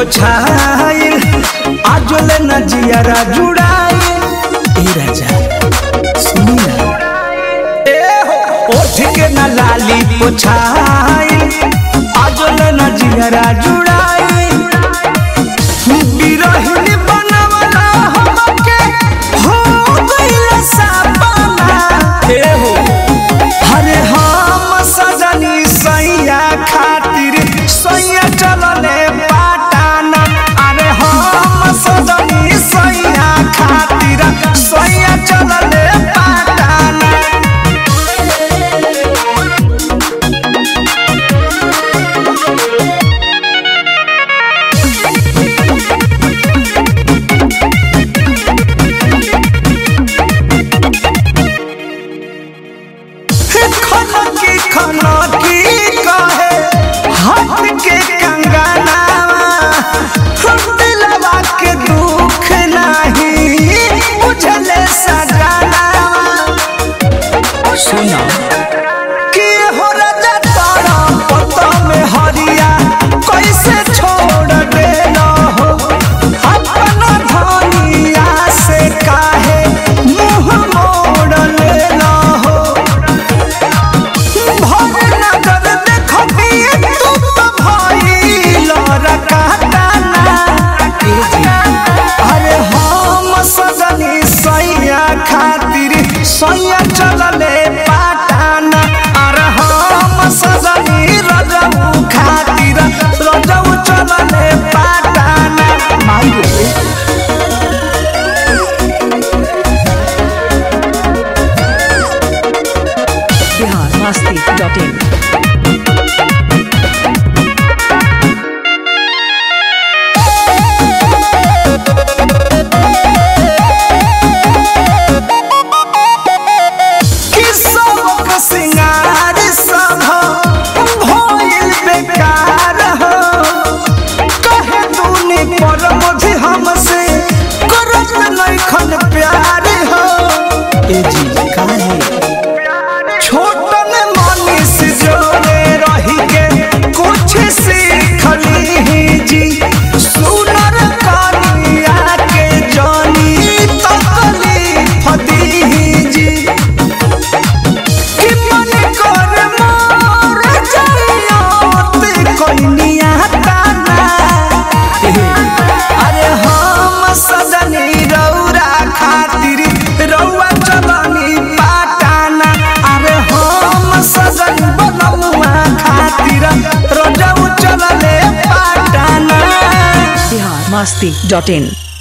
पोछाइल आजोले न जियारा जुड़ाइल ए राजा सुनी ना ए हो ओठ के न लाली पोछाइल आजोले न जियारा जुड़ाइल बिरहिनी बनवला हमके हो गइल सपना ए हो अरे हम सजनी सैया खातिर सैया चलले पाटाना अरे हम सजनी सैया खातिर सैया चलले पाटाना खनकी खनकी कहे हाथ के कंगनावा हम दिलवा के दुख नहीं बुझले सजनावा सुना कि हो राजा तारा पता में हरिया कैसे छोड़ देना हो अपना धनिया से काहे मुंह मोड़ लेना हो भर नगर देखबिए तू तो भइल रकाताना अरे हम सजनी सैया खातिर सैया चलले पाटाना अरे हम सजनी रजऊ खातिर रजऊ चलले पाटाना माई रे बिहार मस्ती डॉट इन कि सबक सिंगार सब भइल बेकार हो कहे तूने पर मुझे हमसे करत नइखन प्यार हो ए जी काहे छोटन मनीष जोड़े रही के कुछ सीखली जी सुनर कनिया के जानी तकलीफ दी जी कि मन कर मोर जाइयोत कोइनिया ताना अरे हम सजनी रौरा खातिर रौआ चलनी पाटाना अरे हम सजन बनमुआ खातिर रोजऊ चलले पाटाना बिहार मस्ती डॉट इन